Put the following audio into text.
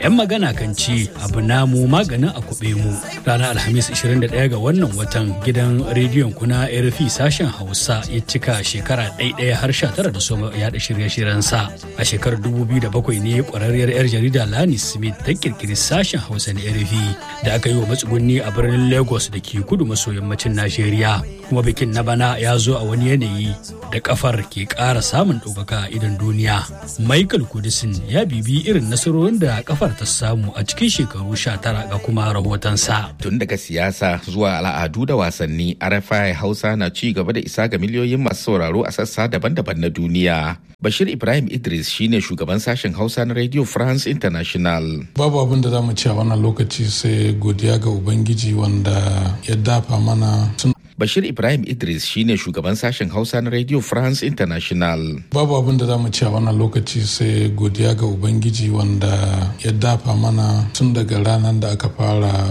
'Yan magana kan ce abu namu maganin a kuɓe mu. Ranar Alhamis 21 ga wannan watan gidan rediyon kuna RFI sashen Hausa ya cika shekara ɗaiɗaya har sha tara da soma yaɗa shirye-shiryensa. A shekarar 2007 ne ƙwararriyar 'yar jarida Lani Smith ta ƙirƙiri sashen Hausa na RFI da aka yi wa matsugunni a birnin Lagos da ke kudu maso yammacin Najeriya. Kuma bikin na bana ya zo a wani yanayi da kafar ke ƙara samun ɗaukaka a idan duniya. Michael Kudisin ya bibi irin nasarorin da kafar ta samu a cikin shekaru sha tara ga kuma rahotonsa. Tun daga siyasa zuwa al'adu da wasanni, RFI Hausa na ci gaba da isa ga miliyoyin masu sauraro a sassa daban-daban na duniya. Bashir Ibrahim Idris shine shugaban sashen Hausa na Radio France International. Babu abin da za mu ci a wannan lokaci sai godiya ga Ubangiji wanda ya dafa mana tun Bashir Ibrahim Idris shine shugaban sashen Hausa na Radio France International. Babu abin da za mu ci a wannan lokaci sai godiya ga Ubangiji wanda ya dafa mana tun daga ranar da aka fara